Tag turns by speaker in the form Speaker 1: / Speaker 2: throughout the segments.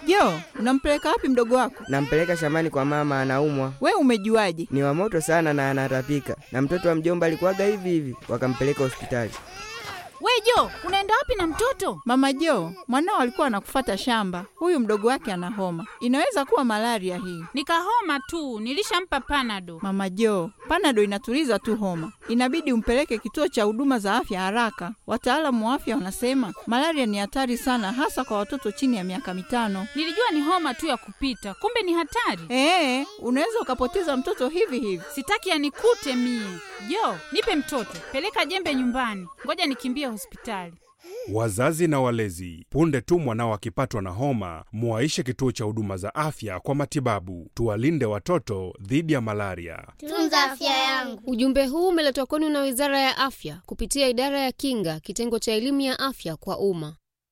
Speaker 1: Jo, unampeleka wapi mdogo wako?
Speaker 2: Nampeleka shambani kwa mama, anaumwa.
Speaker 1: We umejuaje?
Speaker 2: Ni wa moto sana na anatapika, na mtoto wa mjomba alikuwaga hivi hivi, wakampeleka hospitali.
Speaker 3: We Jo, unaenda wapi na mtoto?
Speaker 1: Mama Jo, mwanao alikuwa anakufata shamba. Huyu mdogo wake ana homa, inaweza kuwa malaria hii.
Speaker 3: Nikahoma tu, nilishampa panado.
Speaker 1: Mama Jo, panado inatuliza tu homa, inabidi umpeleke kituo cha huduma za afya haraka. Wataalamu wa afya wanasema malaria ni hatari sana, hasa kwa watoto chini ya miaka mitano.
Speaker 3: Nilijua ni homa tu ya kupita, kumbe ni hatari.
Speaker 1: Ee, unaweza ukapoteza mtoto hivi hivi.
Speaker 3: Sitaki yanikute mie. Jo, nipe mtoto, peleka jembe nyumbani, ngoja nikimbie hospitali.
Speaker 4: Wazazi na walezi, punde tu mwanao akipatwa na homa, muwaishe kituo cha huduma za afya kwa matibabu. Tuwalinde watoto dhidi ya malaria.
Speaker 5: Tunza afya yangu.
Speaker 6: Ujumbe huu umeletwa kwenu na Wizara ya Afya kupitia Idara ya Kinga, kitengo cha elimu ya afya kwa umma.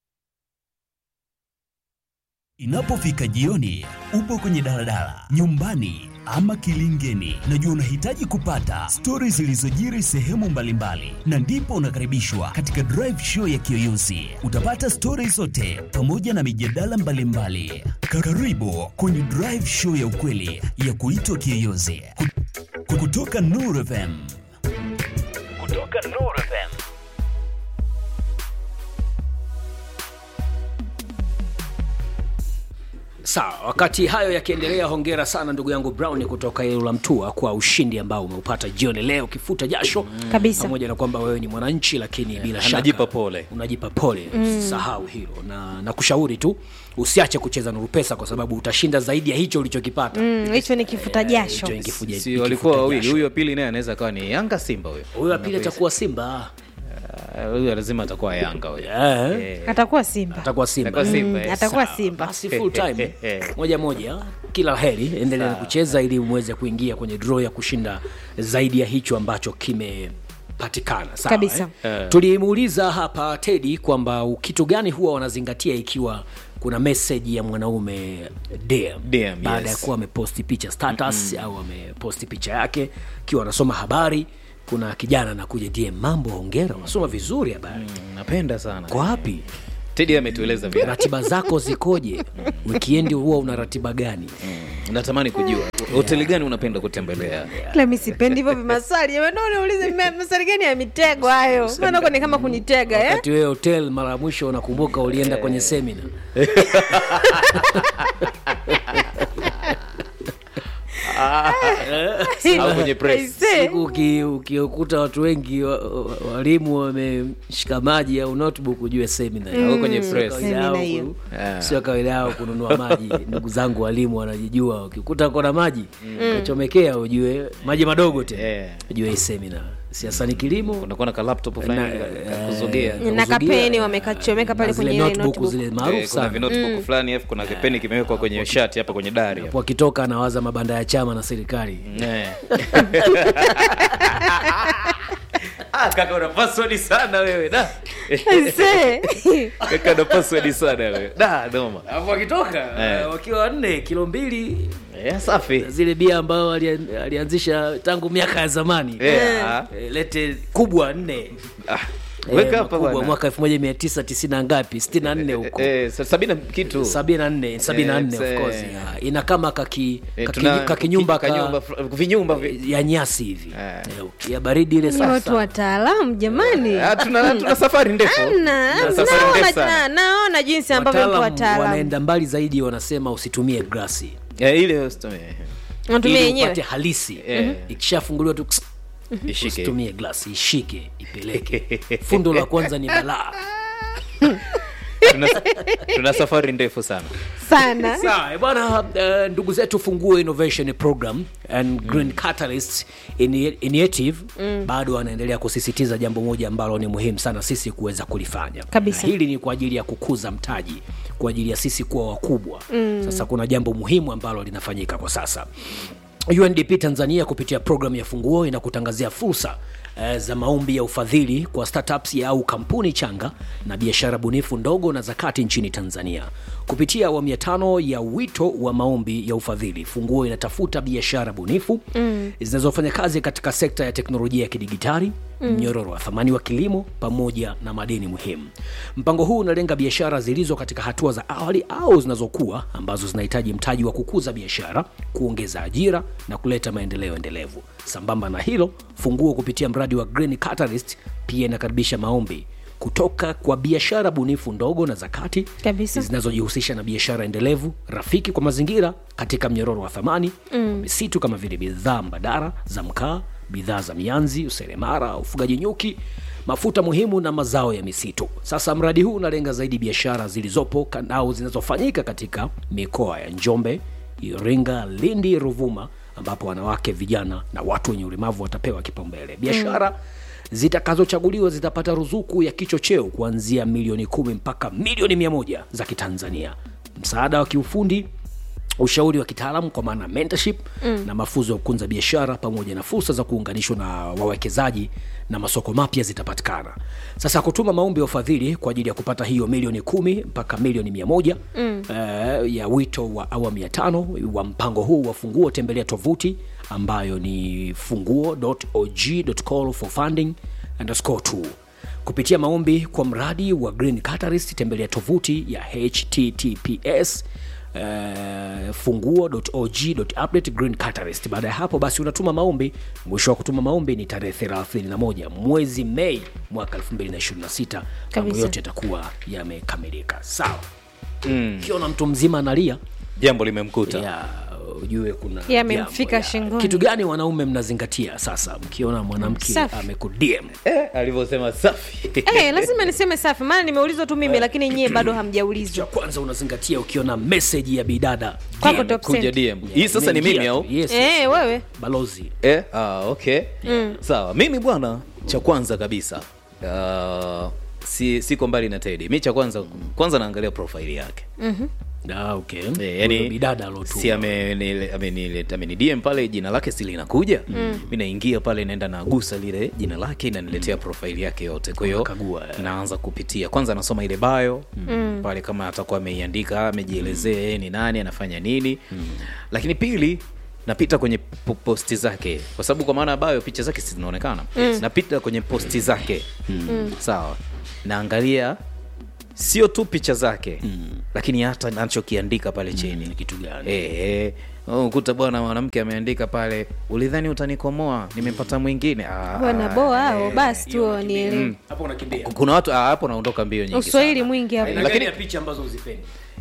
Speaker 7: Inapofika jioni, upo kwenye daladala, nyumbani ama kilingeni, najua unahitaji kupata stori zilizojiri sehemu mbalimbali, na ndipo unakaribishwa katika drive show ya Kiyoyozi. Utapata stori zote pamoja na mijadala mbalimbali. Karibu kwenye drive show ya ukweli ya kuitwa Kiyoyozi Ku- kutoka Nuru FM. Kutoka Nuru FM.
Speaker 8: Sawa, wakati hayo yakiendelea, hongera sana ndugu yangu Brown kutoka Ilula Mtua kwa ushindi ambao umeupata jioni leo, ukifuta jasho
Speaker 9: Kabisa.
Speaker 8: pamoja na kwamba wewe ni mwananchi, lakini bila shaka
Speaker 10: anajipa pole.
Speaker 8: unajipa pole. Usisahau hilo na nakushauri tu usiache kucheza Nuru Pesa kwa sababu utashinda zaidi ya hicho ulichokipata.
Speaker 9: Mm, hicho ni kifuta jasho.
Speaker 8: Hicho ni kifuja-
Speaker 10: si
Speaker 8: ni
Speaker 10: walikuwa
Speaker 8: kifuta
Speaker 10: wawili
Speaker 8: jasho.
Speaker 10: huyo wa pili naye anaweza akawa ni yanga simba huyo
Speaker 8: Huyo wa pili atakuwa Simba.
Speaker 10: Ah, huyo lazima atakuwa yanga huyo
Speaker 8: Eh,
Speaker 10: Eh,
Speaker 9: Atakuwa Simba.
Speaker 8: atakuwa Simba.
Speaker 10: atakuwa simba
Speaker 9: Mm,
Speaker 10: eh.
Speaker 9: atakuwa
Speaker 8: Sawa,
Speaker 9: Simba.
Speaker 8: Basi full time moja moja, kila heri, endelea kucheza ili muweze kuingia kwenye draw ya kushinda zaidi ya hicho ambacho kimepatikana. Sawa,
Speaker 9: Kabisa.
Speaker 8: eh? Tulimuuliza hapa Teddy kwamba kitu gani huwa wanazingatia ikiwa kuna message ya mwanaume DM,
Speaker 10: DM,
Speaker 8: baada ya
Speaker 10: yes.
Speaker 8: kuwa ameposti picha status au ameposti picha yake akiwa anasoma habari. Kuna kijana anakuja DM, mambo, hongera, unasoma vizuri habari.
Speaker 10: napenda sana
Speaker 8: Kwa wapi?
Speaker 10: tedi ametueleza vile
Speaker 8: ratiba zako zikoje wikiendi huwa una ratiba gani
Speaker 10: natamani kujua hoteli gani unapenda kutembelea
Speaker 9: Ila mi sipendi hivyo vimaswali. Jamani, naona niulize me- maswali gani ya mitego hayo? Maana huko ni kama kunitega eh?
Speaker 8: wakati wewe hotel mara ya mwisho unakumbuka ulienda kwenye semina
Speaker 10: au kwenye press
Speaker 9: Aisee.
Speaker 8: siku uki- ukiokuta watu wengi wa- wa- walimu wameshika maji au notebook ujue semina
Speaker 10: au kwenye press
Speaker 8: Kawaida
Speaker 9: Semina
Speaker 8: yao
Speaker 9: hiyo.
Speaker 8: ku-
Speaker 10: Ah.
Speaker 8: sio kawaida yao kununua maji ndugu zangu walimu wanajijua ukikuta kona maji kachomekea ujue maji madogo tena
Speaker 10: Eh.
Speaker 8: ujue hii semina siasa ni kilimo
Speaker 10: unakuwa na ka laptop fulani
Speaker 8: Na-
Speaker 10: ka- kuzogea
Speaker 8: eh,
Speaker 9: na
Speaker 8: kuzugia,
Speaker 9: kapeni wamekachomeka pale
Speaker 8: na zile
Speaker 9: kwenye ile
Speaker 8: notebook
Speaker 9: notebook.
Speaker 8: zile
Speaker 10: Eh,
Speaker 8: maarufu
Speaker 10: kuna
Speaker 8: sana
Speaker 10: vinotebook fulani alafu kuna kipeni kimewekwa kwenye shati hapa kwenye dari hapa.
Speaker 8: wakitoka anawaza mabanda ya chama na serikali
Speaker 10: Eh. Ah, kaka una password sana wewe da
Speaker 9: Aisee.
Speaker 10: kaka una password sana wewe da noma
Speaker 8: alafu wakitoka
Speaker 10: Eh.
Speaker 8: wakiwa wanne kilo mbili
Speaker 10: eh, safi
Speaker 8: zile bia ambayo alian- alianzisha tangu miaka ya zamani
Speaker 10: eh, ah.
Speaker 8: Eh, lete kubwa nne
Speaker 10: Ah,
Speaker 8: Eh,
Speaker 10: weka hapa
Speaker 8: makubwa,
Speaker 10: bwana
Speaker 8: mwaka elfu moja mia tisa tisini na ngapi sitini na nne huko
Speaker 10: eh, sa- sabini na kitu
Speaker 8: sabini na nne sabini na nne
Speaker 10: Eh,
Speaker 8: of course
Speaker 10: eh.
Speaker 8: yeah. ina kama kaki,
Speaker 10: Eh,
Speaker 8: kaki,
Speaker 10: tuna-
Speaker 8: kakinyumba ka,
Speaker 10: kanyumba fr- vinyumba vi-
Speaker 8: ya nyasi hivi
Speaker 10: Eh.
Speaker 8: Eh, ya baridi ile
Speaker 9: Ni watu
Speaker 8: sasa
Speaker 9: wataalamu jamani.
Speaker 10: Ah, tuna, tuna safari ndefu
Speaker 9: Na-
Speaker 10: Tuna safari
Speaker 9: naona-
Speaker 10: ndefu sana.
Speaker 9: na- naona jinsi ambavyo mpo
Speaker 8: Wataalam
Speaker 9: wataalamu
Speaker 8: wanaenda mbali zaidi wanasema usitumie grasi
Speaker 10: Eh, ile usitume.
Speaker 9: natumia
Speaker 8: ili
Speaker 9: yenyewe
Speaker 8: upate halisi
Speaker 10: Eh.
Speaker 8: ikishafunguliwa tu ks-
Speaker 10: ishike
Speaker 8: usitumie glasi ishike ipeleke fundo la kwanza ni balaa
Speaker 10: tuna, tuna safari ndefu sana
Speaker 9: sana
Speaker 8: sawa eh, bwana uh, ndugu zetu funguo innovation program and green catalyst Ini- initiative bado wanaendelea kusisitiza jambo moja ambalo ni muhimu sana sisi kuweza kulifanya
Speaker 9: Kabisa.
Speaker 8: Na hili ni kwa ajili ya kukuza mtaji kwa ajili ya sisi kuwa wakubwa sasa kuna jambo muhimu ambalo linafanyika kwa sasa UNDP Tanzania kupitia programu ya Funguo inakutangazia fursa eh, za maombi ya ufadhili kwa startups au kampuni changa na biashara bunifu ndogo na zakati nchini Tanzania. Kupitia awamu ya tano ya wito wa maombi ya ufadhili, Funguo inatafuta biashara bunifu mm. zinazofanya kazi katika sekta ya teknolojia ya kidigitali, mnyororo wa thamani wa kilimo pamoja na madeni muhimu. Mpango huu unalenga biashara zilizo katika hatua za awali au zinazokuwa ambazo zinahitaji mtaji wa kukuza biashara, kuongeza ajira na kuleta maendeleo endelevu. Sambamba na hilo, Funguo kupitia mradi wa Green Catalyst pia inakaribisha maombi kutoka kwa biashara bunifu ndogo na za kati
Speaker 9: Kabisa.
Speaker 8: zinazojihusisha na biashara endelevu rafiki kwa mazingira katika mnyororo wa thamani mm. misitu kama vile bidhaa mbadala za mkaa bidhaa za mianzi useremara ufugaji nyuki mafuta muhimu na mazao ya misitu sasa mradi huu unalenga zaidi biashara zilizopo ka- au zinazofanyika katika mikoa ya njombe iringa lindi ruvuma ambapo wanawake vijana na watu wenye ulemavu watapewa kipaumbele biashara mm zitakazochaguliwa zitapata ruzuku ya kichocheo kuanzia milioni kumi mpaka milioni mia moja za kitanzania msaada wa kiufundi ushauri wa kitaalamu kwa maana mentorship mm. na mafunzo ya kukunza biashara pamoja na fursa za kuunganishwa na wawekezaji na masoko mapya zitapatikana sasa kutuma maombi ya ufadhili kwa ajili ya kupata hiyo milioni kumi mpaka milioni mia moja mm. uh, ya wito wa awamu ya tano wa mpango huu wa funguo tembelea tovuti ambayo ni funguo.og.call for funding underscore two kupitia maombi kwa mradi wa green catalyst tembelea tovuti ya https Uh, funguo.og.update green catalyst baada ya hapo basi unatuma maombi mwisho wa kutuma maombi ni tarehe 31 mwezi mei mwaka 2026 mambo
Speaker 9: Kabisa.
Speaker 8: yote yatakuwa yamekamilika sawa ukiona mtu mzima analia
Speaker 10: jambo limemkuta
Speaker 8: ya ujue kuna
Speaker 9: Yamemfika
Speaker 8: jambo, ya.
Speaker 9: shingoni.
Speaker 8: kitu gani wanaume mnazingatia sasa mkiona mwanamke
Speaker 9: Safi.
Speaker 8: amekudm
Speaker 10: eh, alivyosema safi
Speaker 9: Eh, lazima niseme safi maana nimeulizwa tu mimi lakini nyie bado
Speaker 8: cha
Speaker 9: hamjaulizwa
Speaker 8: kwanza unazingatia ukiona meseji ya bidada
Speaker 9: Kwako
Speaker 8: DM.
Speaker 9: top
Speaker 10: kuja
Speaker 9: cent.
Speaker 10: dm hii sasa ni mimi au
Speaker 8: Yes, yes.
Speaker 9: Eh, wewe
Speaker 8: balozi
Speaker 10: eh, ah, okay sawa mimi bwana cha kwanza kabisa uh, si siko mbali na tedi mi cha kwanza kwanza naangalia profile yake
Speaker 8: Ah, okay.
Speaker 10: Eh,
Speaker 8: Huyo
Speaker 10: yani
Speaker 8: bidada alotuma.
Speaker 10: si amenile- amenile- amenidm pale jina lake si linakuja mm. mi naingia pale naenda nagusa lile jina lake inaniletea profile yake yote kwa hiyo
Speaker 8: Unakagua, eh.
Speaker 10: naanza kupitia kwanza nasoma ile bio mm. pale kama atakuwa ameiandika amejielezea yeye ni nani anafanya nini mm. lakini pili napita kwenye po- posti zake kwa sababu kwa maana bio picha zake si zinaonekana mm. napita kwenye posti zake mm. sawa naangalia sio tu picha zake mm. lakini hata nachokiandika pale chini
Speaker 8: Ni kitu gani
Speaker 10: Eh, eh. Oh, kuta bwana mwanamke ameandika pale ulidhani utanikomoa nimepata mwingine Ah,
Speaker 9: bwana boa hao
Speaker 10: eh.
Speaker 9: basi tu wanielewe
Speaker 8: hapo unakimbia
Speaker 10: kuna watu ah, hapo naondoka mbio nyingi
Speaker 9: uswahili
Speaker 10: sana.
Speaker 9: mwingi hapo
Speaker 8: Aina
Speaker 10: Lakini-
Speaker 8: gani ya picha ambazo uzipendi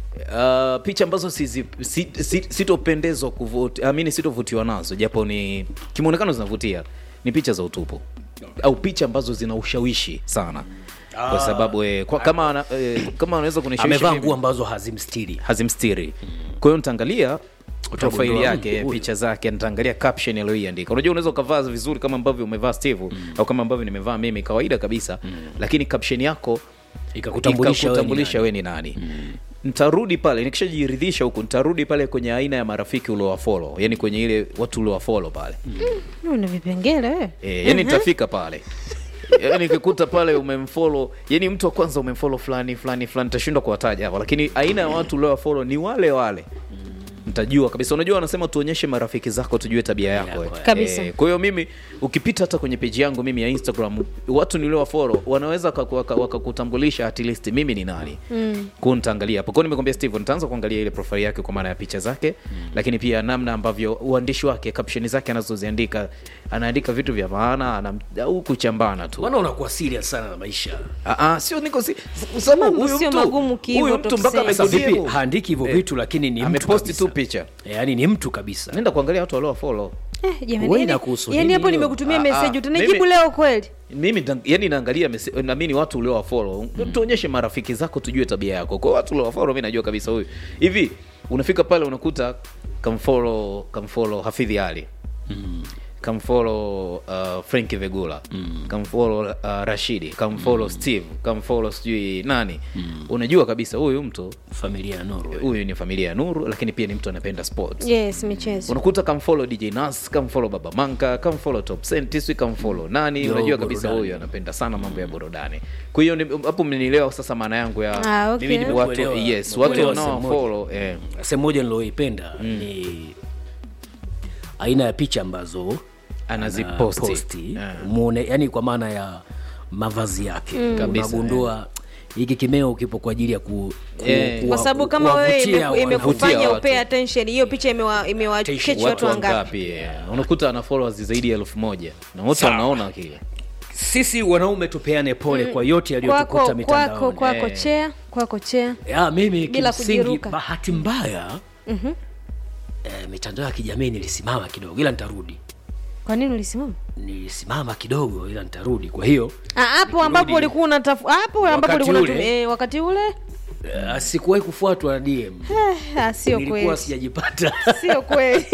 Speaker 10: Uh, picha ambazo sizi- si- si- sitopendezwa kuvuti amini sitovutiwa nazo japo ni kimuonekano zinavutia ni picha za utupu au picha ambazo zina ushawishi sana kwa sababu eh, kwa, kama ana- eh, kama anaweza kunishawishi
Speaker 8: amevaa
Speaker 10: mimi-
Speaker 8: nguo ambazo hazimstiri
Speaker 10: hazimstiri kwa hiyo nitaangalia profile
Speaker 8: Utagundua,
Speaker 10: yake
Speaker 8: huyu.
Speaker 10: picha zake nitaangalia caption aliyoiandika unajua unaweza ukavaa vizuri kama ambavyo umevaa steve au kama ambavyo nimevaa mimi kawaida kabisa lakini caption yako
Speaker 8: Ikakutambulisha wewe ni
Speaker 10: ikakutambulisha wewe ni nani ntarudi pale nikishajiridhisha huku ntarudi pale kwenye aina ya marafiki uliowafolo yani kwenye ile watu uliowafolo pale
Speaker 9: una vipengele wewe
Speaker 10: e, yani nitafika pale yani nikikuta pale umemfolo yani mtu wa kwanza umemfolo fulani fulani fulani tashindwa kuwataja hapa lakini aina ya watu uliowafolo ni wale wale mtajua kabisa unajua wanasema tuonyeshe marafiki zako tujue tabia yako eh.
Speaker 9: Kabisa.
Speaker 10: Eh, kwa hiyo mimi ukipita hata kwenye peji yangu mimi ya instagram watu niliowafolo wanaweza wakaku- waka- wakakutambulisha at least mimi ni nani mm. kwao nitaangalia hapo kwao nimekwambia steve nitaanza kuangalia ile profile yake kwa maana ya picha zake mm. lakini pia namna ambavyo uandishi wake caption zake anazoziandika anaandika vitu vya maana ana- au kuchambana tu
Speaker 8: wana unakuwa serious sana na maisha
Speaker 10: Ah, ah, sio niko si kwa sababu
Speaker 9: Mambo
Speaker 10: huyu
Speaker 9: sio
Speaker 10: mtu-
Speaker 9: magumu kiivo,
Speaker 10: huyu mtu mpaka
Speaker 9: Topsy.
Speaker 8: sasa
Speaker 10: amekudiemu.
Speaker 8: vipi haandiki hivyo vitu lakini ni mtu
Speaker 10: ameposti
Speaker 8: kabisa.
Speaker 10: tu picha
Speaker 8: yaani ni mtu kabisa
Speaker 10: nenda kuangalia watu waliowafollow
Speaker 9: Eh, jamani,
Speaker 8: Wewe
Speaker 9: yani-
Speaker 8: inakuhusu
Speaker 9: yani
Speaker 8: nini
Speaker 9: hapo
Speaker 8: hiyo?
Speaker 9: nimekutumia
Speaker 10: Ah,
Speaker 9: meseji
Speaker 10: ah,
Speaker 9: utanijibu
Speaker 10: mimi-
Speaker 9: leo kweli
Speaker 10: mimi nda- yani naangalia mese- namini watu uliowafollow mm. tuonyeshe marafiki zako tujue tabia yako kwa watu uliowafollow mi najua kabisa huyu hivi unafika pale unakuta kamfollow kamfollow hafidhi ali mm. kamfollow uh, franki vegula mm. kamfollow uh, rashidi kamfollow mm. steve kamfollow sijui nani mm. unajua kabisa huyu mtu
Speaker 8: familia ya Norway
Speaker 10: huyu ni familia ya nuru lakini pia ni mtu anapenda sports
Speaker 9: yes michezo
Speaker 10: unakuta kamfollow dj nas kamfollow baba manka kamfollow top sentiswi kamfollow nani
Speaker 8: Yo,
Speaker 10: unajua kabisa
Speaker 8: burudani.
Speaker 10: huyu anapenda sana mambo ya burudani kwa hiyo ni- hapo mmenielewa sasa maana yangu ya
Speaker 9: Ah, okay.
Speaker 10: mimi ni watu
Speaker 8: Nimekuelewa.
Speaker 10: yes watu
Speaker 8: Nimekuelewa sehemu
Speaker 10: wanaofollow eh.
Speaker 8: sehemu moja niloipenda ni aina ya picha ambazo
Speaker 10: Anaziposti.
Speaker 8: posti
Speaker 10: Yeah.
Speaker 8: muone yani kwa maana ya mavazi yake
Speaker 10: Mm. Kabisa,
Speaker 8: unagundua hiki kimeo kipo kwa ajili ya ku, ku,
Speaker 10: Eh.
Speaker 8: kuwa-
Speaker 9: kwa sababu kama wewe
Speaker 8: kuwavutia
Speaker 9: imeku-
Speaker 8: watu.
Speaker 9: imekufanya
Speaker 10: watu.
Speaker 9: upea attention hiyo picha imewa- imewakechi watu wangapi
Speaker 10: wangapi yeah. unakuta ana followers zaidi ya elfu moja na wote
Speaker 8: Sawa.
Speaker 10: wanaona kile
Speaker 8: sisi wanaume tupeane pole kwa yote yaliyotukuta
Speaker 9: kwako kwako
Speaker 8: mitandaoni
Speaker 9: kwako
Speaker 10: Eh.
Speaker 9: chea kwako chea
Speaker 8: ya mimi
Speaker 9: Bila
Speaker 8: kimsingi
Speaker 9: kujiruka.
Speaker 8: bahati mbaya eh, mitandao ya kijamii nilisimama kidogo ila nitarudi
Speaker 9: kwa nini ulisimama
Speaker 8: nilisimama kidogo ila nitarudi kwa hiyo
Speaker 9: Ah, hapo ambapo
Speaker 8: Nikirudi-
Speaker 9: ulikuwa unatafu hapo ambapo
Speaker 8: Wakati
Speaker 9: ulikuwa
Speaker 8: ule.
Speaker 9: unatumia eh, wakati ule
Speaker 8: eh, sikuwahi kufuatwa na dm
Speaker 9: eh, ah, sio
Speaker 8: nilikuwa
Speaker 9: kweli
Speaker 8: sijajipata
Speaker 9: sio kweli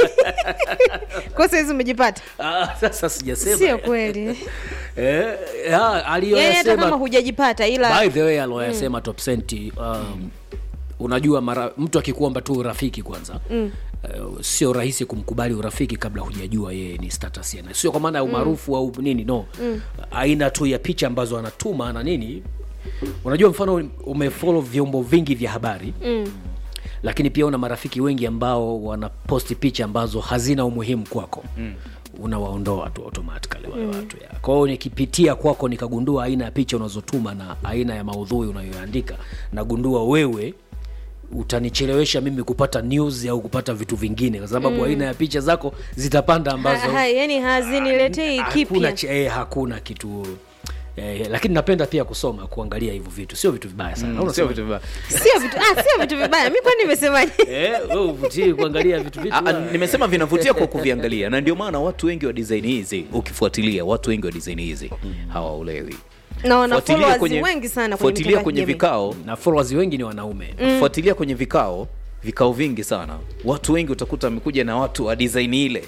Speaker 9: kwa saizi umejipata
Speaker 8: Ah, sasa sijasema
Speaker 9: sio kweli
Speaker 8: eh, ya,
Speaker 9: yani hata kama
Speaker 8: aliyoyasema
Speaker 9: hujajipata ila
Speaker 8: by the way aloyasema top senti um, unajua mara mtu akikuomba tu urafiki kwanza mm. Uh, sio rahisi kumkubali urafiki kabla hujajua yeye ni status yana sio kwa maana ya umaarufu au nini no mm. aina tu ya picha ambazo anatuma na nini unajua mfano umefollow vyombo vingi vya habari
Speaker 9: mm.
Speaker 8: lakini pia una marafiki wengi ambao wanaposti picha ambazo hazina umuhimu kwako mm. unawaondoa tu automatically wale watu ya. kwa hiyo nikipitia kwako nikagundua aina ya picha unazotuma na aina ya maudhui unayoandika nagundua wewe utanichelewesha mimi kupata news au kupata vitu vingine kwa sababu mm. aina ya picha zako zitapanda ambazo
Speaker 9: ha, ha, yani haziniletei
Speaker 8: hakuna,
Speaker 9: kipya
Speaker 8: ch- eh, hakuna kitu eh, lakini napenda pia kusoma kuangalia hivyo vitu sio vitu vibaya sana Au
Speaker 10: sio
Speaker 8: unasema-
Speaker 10: vitu vibaya
Speaker 9: sio vitu ah, sio vitu vibaya mi kwani nimesemaje
Speaker 8: Eh, wewe uvutii kuangalia vitu vitu
Speaker 10: Ah, ah, nimesema vinavutia kwa kuviangalia na ndio maana watu wengi wa design hizi ukifuatilia watu wengi wa design hizi hawaolewi
Speaker 9: na wana
Speaker 10: Fuatilia
Speaker 9: followers
Speaker 10: kwenye-
Speaker 9: wengi sana kwenye
Speaker 10: fuatilia
Speaker 9: mitandao ya
Speaker 10: kwenye
Speaker 9: kijamii.
Speaker 10: vikao
Speaker 8: na followers wengi ni wanaume
Speaker 10: fuatilia kwenye vikao vikao vingi sana watu wengi utakuta wamekuja na watu wa design ile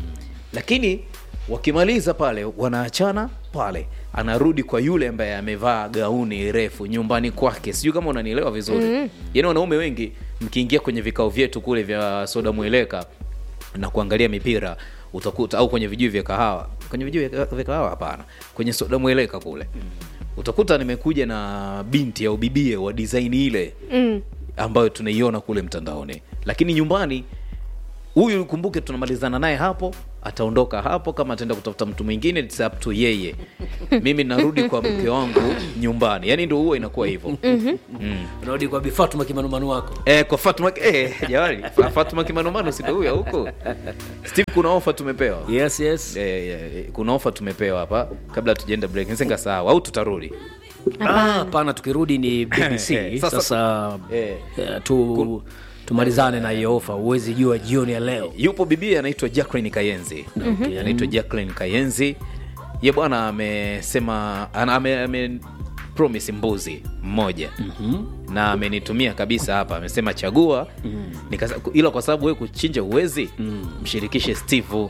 Speaker 10: lakini wakimaliza pale wanaachana pale anarudi kwa yule ambaye amevaa gauni refu nyumbani kwake sijui kama unanielewa vizuri mm. yaani wanaume wengi mkiingia kwenye vikao vyetu kule vya soda mweleka na kuangalia mipira utakuta au kwenye vijui vya kahawa kwenye vijui vya vya kahawa hapana kwenye soda mweleka kule utakuta nimekuja na binti au bibie wa design ile
Speaker 9: Mm.
Speaker 10: ambayo tunaiona kule mtandaoni lakini nyumbani huyu kumbuke tunamalizana naye hapo ataondoka hapo kama ataenda kutafuta mtu mwingine it's up to yeye mimi narudi kwa mke wangu nyumbani yani ndo huwa inakuwa hivyo mm.
Speaker 8: unarudi kwa bifatuma kimanumanu wako
Speaker 10: Eh, kwa Fatuma eh, jamani Fa- Fatuma Kimanumano si ndo huyo huko Steve, kuna ofa tumepewa
Speaker 8: yes yes
Speaker 10: eh, eh, kuna ofa tumepewa hapa kabla tujaenda break nisenga sawa au tutarudi
Speaker 8: Ah, hapana tukirudi ni bbc
Speaker 10: Sasa-
Speaker 8: sasa
Speaker 10: Eh.
Speaker 8: eh, tu tumalizane na hiyo ofa huwezi jua jioni ya leo
Speaker 10: yupo bibi anaitwa Jacqueline Kayenzi
Speaker 8: Okay.
Speaker 10: anaitwa Jacqueline Kayenzi ye bwana amesema ana- ame, ame promise mbuzi mmoja mm-hmm. na amenitumia kabisa hapa amesema chagua mm. ila kwa sababu we kuchinja uwezi mm. mshirikishe steve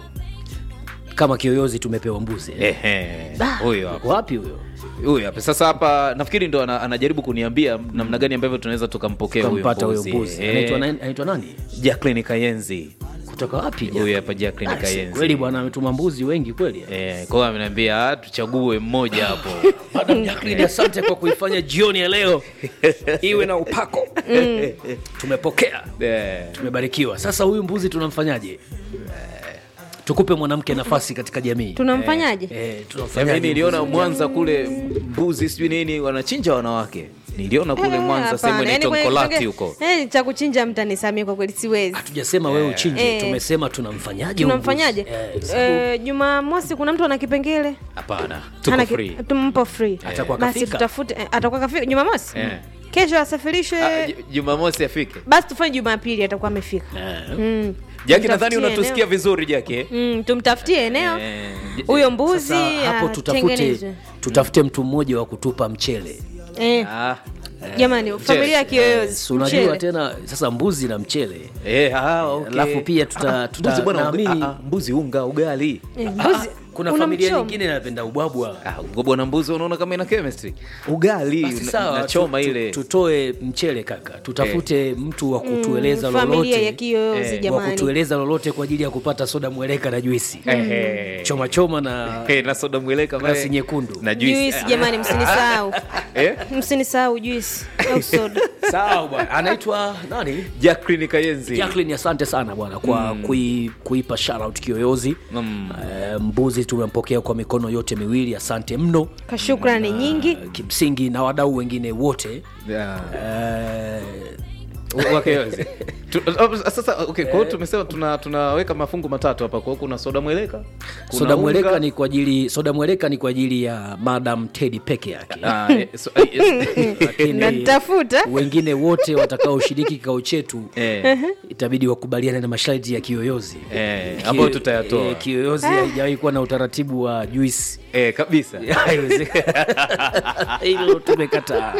Speaker 8: kama kiyoyozi tumepewa mbuzi eh.
Speaker 10: Ehe, huyo hapa
Speaker 8: wapi huyo
Speaker 10: huyo hapa sasa hapa nafikiri ndo ana, anajaribu kuniambia namna gani ambavyo tunaweza tukampokea huyo
Speaker 8: kampata huyo
Speaker 10: mbuzi.
Speaker 8: mbuzi
Speaker 10: Eh,
Speaker 8: anaitwa nani- anaitwa nani
Speaker 10: Jacqueline Kayenzi
Speaker 8: kutoka wapi
Speaker 10: huyo hapa Jacqueline
Speaker 8: Ah, si
Speaker 10: Kayenzi
Speaker 8: kweli bwana ametuma mbuzi wengi kweli
Speaker 10: Eh, kwa hiyo ameniambia "Ah, tuchague mmoja hapo
Speaker 8: Madam Jacqueline, asante kwa kuifanya jioni ya leo iwe na upako tumepokea
Speaker 10: Eh,
Speaker 8: tumebarikiwa sasa huyu mbuzi tunamfanyaje tukupe mwanamke nafasi katika jamii
Speaker 9: tunamfanyaje
Speaker 8: eh,
Speaker 10: mimi
Speaker 8: tunamfanyaje
Speaker 10: niliona mwanza kule mbuzi sijui nini wanachinja wanawake niliona kule
Speaker 9: Eh,
Speaker 10: mwanza sehemu
Speaker 9: hapana.
Speaker 10: inaitwa
Speaker 9: Yaani kwenye-
Speaker 10: mkolati huko
Speaker 9: Eh, cha kuchinja mtanisamia kwa kweli siwezi
Speaker 8: hatujasema wewe uchinje
Speaker 9: Eh.
Speaker 8: tumesema tunamfanyaje huyu
Speaker 9: tunamfanyaje
Speaker 8: mbuzi? Eh,
Speaker 9: Eh, jumamosi kuna mtu ana kipengele
Speaker 10: hapana tuko
Speaker 9: Hana ki-
Speaker 10: free
Speaker 9: tumpo free
Speaker 8: Atakuwa
Speaker 9: basi
Speaker 8: kafika?
Speaker 9: tutafute eh, atakuwa kafika jumamosi
Speaker 10: Eh.
Speaker 9: kesho asafirishwe
Speaker 10: Ah, Ju- jumamosi afike
Speaker 9: basi tufanye jumapili atakuwa amefika
Speaker 8: eh.
Speaker 9: mm.
Speaker 10: jaki nadhani
Speaker 9: Tumtafutie
Speaker 10: unatusikia
Speaker 9: eneo.
Speaker 10: vizuri jaki eh?
Speaker 9: mm, tumtafutie eneo
Speaker 10: Eh,
Speaker 9: huyo mbuzi
Speaker 8: Sasa hapo tutafute
Speaker 9: atengenezwe.
Speaker 8: tutafute mtu mmoja wa kutupa mchele
Speaker 9: eh,
Speaker 10: ah,
Speaker 9: jamani familia ya kiyoyozi
Speaker 8: Si unajua
Speaker 9: mchele.
Speaker 8: tena sasa mbuzi na mchele
Speaker 10: eh, ah, okay.
Speaker 8: alafu pia tuta-
Speaker 10: Ah,
Speaker 8: tuta-
Speaker 10: mbuzi bwana uga-
Speaker 8: naamini-
Speaker 10: ah, ah, mbuzi unga ugali
Speaker 9: Eh, mbuzi
Speaker 8: kuna familia
Speaker 9: Unamchoma.
Speaker 8: nyingine inapenda ubwabwa
Speaker 10: Ah, ngobwa na mbuzi unaona kama ina chemistry ugali
Speaker 8: basi
Speaker 10: una-
Speaker 8: sawa
Speaker 10: unachoma
Speaker 8: tu- tu-
Speaker 10: ile
Speaker 8: tutoe mchele kaka tutafute mtu wa kutueleza
Speaker 9: Mm, familia
Speaker 8: lolote
Speaker 9: ya kiyoyozi
Speaker 10: Eh,
Speaker 8: wa
Speaker 9: jamani
Speaker 8: kutueleza lolote kwa ajili ya kupata soda mweleka na juisi
Speaker 10: Ehe.
Speaker 8: choma choma na
Speaker 10: Eh, na soda mweleka
Speaker 8: glasi
Speaker 10: pale.
Speaker 8: nyekundu
Speaker 10: na juice
Speaker 9: juisi jamani msinisahau
Speaker 10: eh
Speaker 9: msinisahau juisi au soda
Speaker 8: sawa bwana anaitwa nani
Speaker 10: Jacqueline Kayenzi
Speaker 8: Jacqueline, asante sana bwana kwa kui, kuipa shoutout kiyoyozi
Speaker 10: Mm.
Speaker 8: Eh, mbuzi tumempokea kwa mikono yote miwili asante mno
Speaker 9: kashukrani nyingi
Speaker 8: Eh, kimsingi na wadau wengine wote
Speaker 10: Yeah.
Speaker 8: eh,
Speaker 10: Wakeyozi. Tu- uh, sasa okay, kwa hiyo tumesema tuna, tunaweka mafungu matatu hapa kwa hiyo kuna soda mweleka kuna
Speaker 8: soda mweleka
Speaker 10: unga.
Speaker 8: ni kwa ajili soda mweleka ni kwa ajili ya madam tedi peke yake
Speaker 10: Ah, eh, so, eh,
Speaker 8: lakini
Speaker 9: natafuta
Speaker 8: wengine wote watakaoshiriki kikao chetu
Speaker 10: eh,
Speaker 8: itabidi wakubaliane na masharti ya kiyoyozi
Speaker 10: eh,
Speaker 8: Ki-
Speaker 10: ambayo tutayatoa
Speaker 8: eh, kiyoyozi haijawahi kuwa na utaratibu wa juisi
Speaker 10: eh, kabisa
Speaker 8: Haiwezekani. hilo tumekataa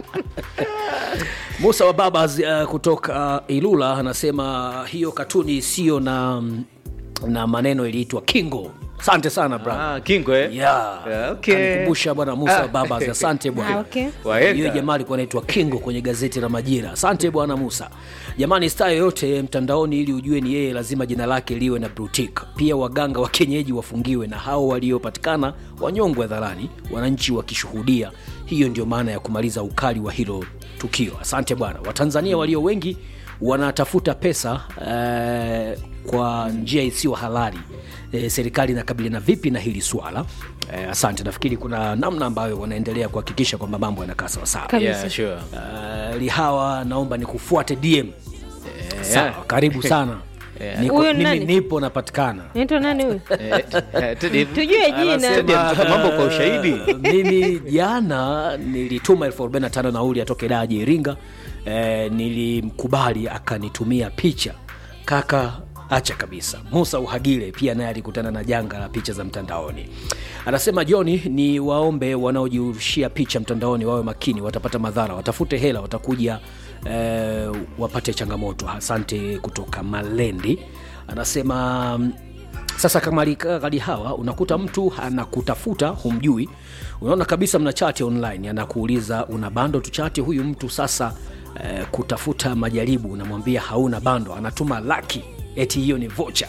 Speaker 8: musa wa baba uh, kutoka ilula anasema hiyo katuni isiyo na na maneno iliitwa kingo asante sana bra
Speaker 10: ah, kingo eh?
Speaker 8: yeah.
Speaker 10: Yeah, okay.
Speaker 8: Kanikumbusha bwana musa
Speaker 10: Ah.
Speaker 8: wa baba asante
Speaker 9: Ah,
Speaker 8: bwana
Speaker 9: okay.
Speaker 10: Wahenga.
Speaker 8: hiyo jamaa alikuwa anaitwa kingo kwenye gazeti la majira asante bwana musa jamani staa yoyote mtandaoni ili ujue ni yeye lazima jina lake liwe na brutik pia waganga wa kienyeji wafungiwe na hao waliopatikana wanyongwe hadharani wananchi wakishuhudia hiyo ndio maana ya kumaliza ukali wa hilo tukio asante bwana watanzania walio wengi wanatafuta pesa eh, kwa njia isiyo halali eh, serikali inakabiliana vipi na hili swala eh, asante nafikiri kuna namna ambayo wanaendelea kuhakikisha kwamba mambo yanakaa sawasawa
Speaker 9: Kabisa.
Speaker 10: Yeah, sure.
Speaker 8: uh, lihawa naomba nikufuate dm sawa karibu sana Niko,
Speaker 9: Huyo ni
Speaker 8: mimi
Speaker 9: nani?
Speaker 8: nipo napatikana
Speaker 9: naitwa nani huyu
Speaker 10: Eh, eh, Teddy,
Speaker 9: tujue jina
Speaker 10: Teddy anataka mambo kwa ushahidi
Speaker 8: mimi jana nilituma elfu arobaini na tano nauli atoke daji iringa eh, nilimkubali akanitumia picha kaka acha kabisa musa uhagile pia naye alikutana na janga la picha za mtandaoni anasema joni ni waombe wanaojirushia picha mtandaoni wawe makini watapata madhara watafute hela watakuja eh, wapate changamoto asante kutoka malendi anasema mm, sasa kama alikaa kadi hawa unakuta mtu anakutafuta humjui unaona kabisa mna chati online anakuuliza una bando tuchati huyu mtu sasa eh, kutafuta majaribu unamwambia hauna bando anatuma laki eti hiyo ni vocha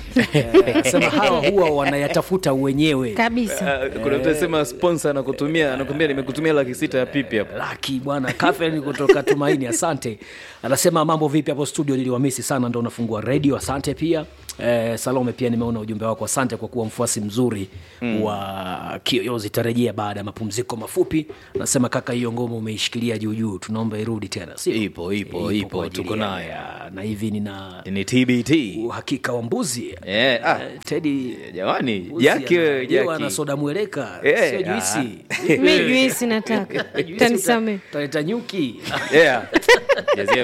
Speaker 8: sema hawa huwa wanayatafuta wenyewe
Speaker 9: kabisa
Speaker 10: Ah, kuna mtu anasema sponsor anakutumia anakuambia nimekutumia laki sita ya pipi hapo
Speaker 8: laki bwana Catherine kutoka tumaini asante anasema mambo vipi hapo studio niliwamisi sana ndo unafungua redio asante pia eh, salome pia nimeona ujumbe wako asante kwa kuwa mfuasi mzuri mm. wa kiyoyozi tarejea baada ya mapumziko mafupi nasema kaka hiyo ngoma umeishikilia juujuu tunaomba irudi tena sio?
Speaker 10: Ipo, ipo, ipo,
Speaker 8: kwa ajili
Speaker 10: tuko
Speaker 8: ya-
Speaker 10: nayo.
Speaker 8: ya- na hivi nina
Speaker 10: ni tbt
Speaker 8: uhakika wa mbuzi
Speaker 10: Eh, ah.
Speaker 8: Eh, tedi
Speaker 10: jamani
Speaker 8: mbuzi
Speaker 10: jaki wewe
Speaker 8: analiwa na
Speaker 10: jaki
Speaker 8: soda mweleka
Speaker 10: Eh,
Speaker 8: sio
Speaker 10: ah.
Speaker 8: juisi
Speaker 9: mi juisi nataka
Speaker 8: Juisi
Speaker 9: tanisame
Speaker 8: uta- utaleta nyuki
Speaker 10: yeah Jazia